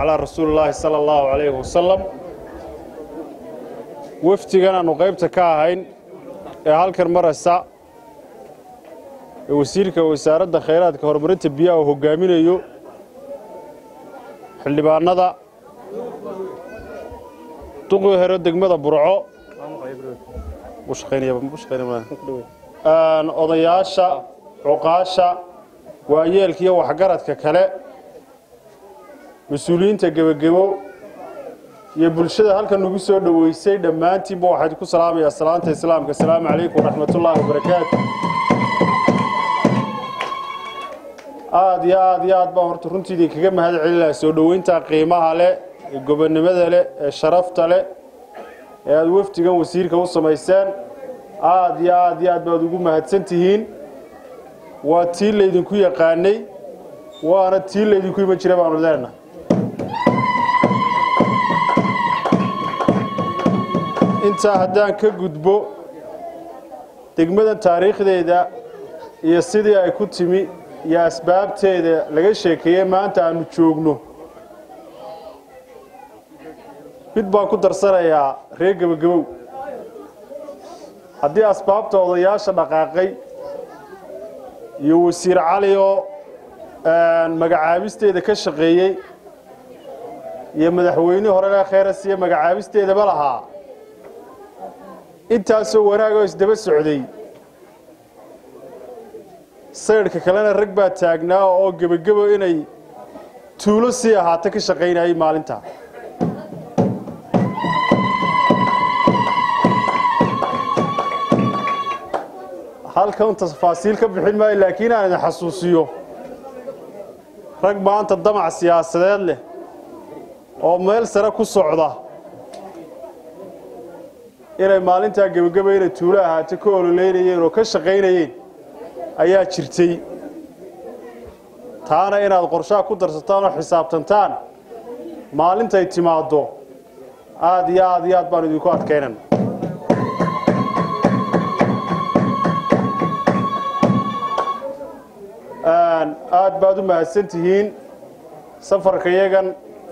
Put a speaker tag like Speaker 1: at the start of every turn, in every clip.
Speaker 1: calaa rasuulillaahi sala allahu calayhi wasalam wafdigan aannu qaybta ka ahayn ee halkan maraysa ee wasiirka wasaaradda khayraadka horumarinta biyaha uu hoggaaminayo xildhibaannada duqii hero degmada burco odayaasha cuqaasha waayeelka iyo waxgaradka kale mas-uuliyiinta gebagebo iyo bulshada halkan nagu soo dhoweysay dhammaantiinba waxayd ku salaamayaa salaanta islaamka asalaamu calaykum waraxmatullaahi wabarakaatu aad iyo aad iyo aad baan horta runtii idinkaga mahad celinaha soo dhoweynta qiimaha leh ee gobonnimada leh ee sharafta leh ee aada wafdigan wasiirka u samayseen aad iyo aad iyo aad baad ugu mahadsan tihiin waa tii laydinku yaqaanay waana tii laydinku iman jira baanu leenahay intaa haddaan ka gudbo degmadan taariikhdeeda iyo sidii ay ku timi iyo asbaabteeda laga sheekeeyey maanta aanu joogno mid baan ku darsanayaa reer gebagabow haddii asbaabta odayaasha dhaqaaqay iyo wasiir cali oo magacaabisteeda ka shaqeeyey iyo madaxweynihii horega kheyras iyo magacaabisteedaba lahaa intaasoo wanaag oo isdaba socday saydhka kalena rag baa taagnaa oo gebagebo inay tuulo sii ahaato ka shaqaynayay maalintaa halkan tafaasiil ka bixin maayo laakiin aan idin xasuusiyo rag maanta damac siyaasadeed leh oo meel sare ku socda inay maalintaa gebageba inay tuulo ahaato ka ololeynayeen oo ka shaqaynayeen ayaa jirtay taana inaad qorshaha ku darsataan oo xisaabtantaan maalintay timaaddo aad iyo aad iyo aad baan idinku adkaynan aad baad u mahadsan tihiin safarka yagan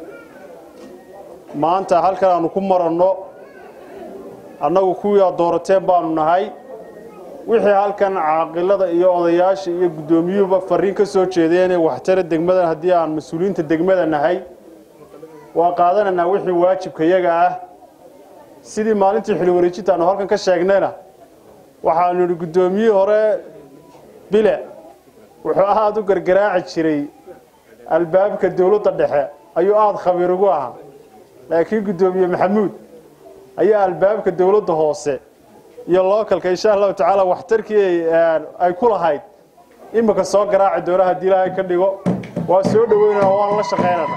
Speaker 1: maanta halkan aanu ku maranno annagu kuwii aad doorateen baanu nahay wixii halkan caaqilada iyo odayaasha iyo guddoomiyuhuba fariin ka soo jeedeen ee waxtara degmadan haddii aan mas-uuliyiinta degmada nahay waa qaadanaynaa wixii waajibka yaga ah sidii maalintii xili wareejinta aanu halkan ka sheegnayna waxaanu idhi guddoomiyihii hore bile wuxuu aad u gargaraaci jiray albaabka dowladda dhexe ayuu aada khabiir ugu ahaa laakiin guddoomiye maxamuud ayaa albaabka dowladda hoose iyo lookalka insha allahu tacaala waxtarkii ay ku lahayd iminka soo garaaci doona haddii ilaahay ka dhigo waa soo dhoweynana waanu la shaqaynana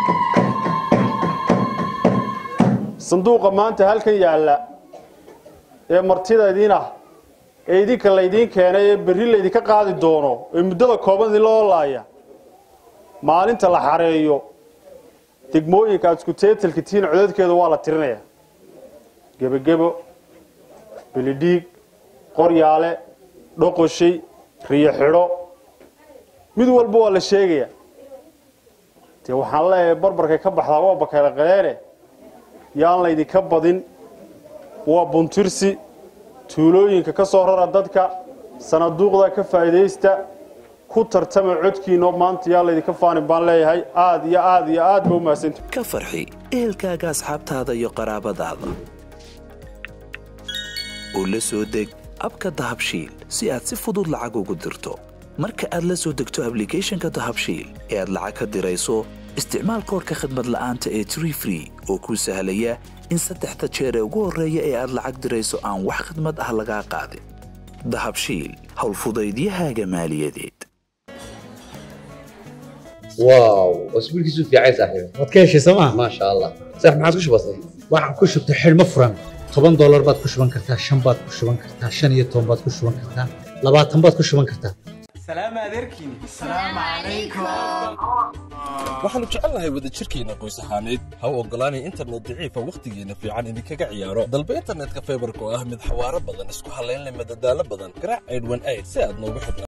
Speaker 1: sanduuqa maanta halkan yaalla ee martida idiin ah ee idinka laydiin keenay ee berri laydinka qaadi doono ee muddada kooban idin loo laaya maalinta la xareeyo degmooyinka aad isku teetalka tihiin codadkeeda waa la tirinayaa gebagebo belidhiig qoryaale dhoqoshay riyo xidho mid walba waa la sheegayaa dee waxaan leeyahay barbarkay ka baxdaa waa bakayloqadeene yaan laydinka badin waa buntirsi tuulooyinka ka soo rara dadka sanaduuqda ka faa'iidaysta ku tartama codkiinoo maanta yaa laydinka faanin baan leeyahay aad iyo aad iyo aad ba u mahadsanta
Speaker 2: ka farxi ehelkaaga asxaabtaada iyo qaraabadaada oo la soo deg abka dahabshiil si aad si fudud lacag ugu dirto marka aad la soo degto ablicathonka dahabshiil ee aad lacag ka dirayso isticmaal koorka khadmad la'aanta ee tree free oo kuu sahlaya in saddexda jeer ee ugu horreeya ee aad lacag dirayso aan wax khadmad ah lagaa qaadin dahabshiil howlfudaydiyahaaga maaliyadeed
Speaker 3: واو اسبوعك في عايز صاحبي
Speaker 4: waad ka heshay sooma
Speaker 3: ما شاء الله صح ما عاد وش بصير
Speaker 4: waxaan ku shubtay xidhmo furan toban doolar baad ku shuban kartaa shan baad ku shuban kartaa shan iyo toban baad ku shuban kartaa labaatan baad ku shuban kartaa
Speaker 5: سلام عليكم
Speaker 6: waxaannu jecelnahay wadajirkeenna qoys ahaaneed ha u oggolaanay internet daciifa wakhtigeenna fiican idinkaga ciyaaro dalba internetka faybarka oo ah mid xawaaro badan isku hallayn leh madadaalo badan garaac aydhwan ayd si aad noogu xidhnaa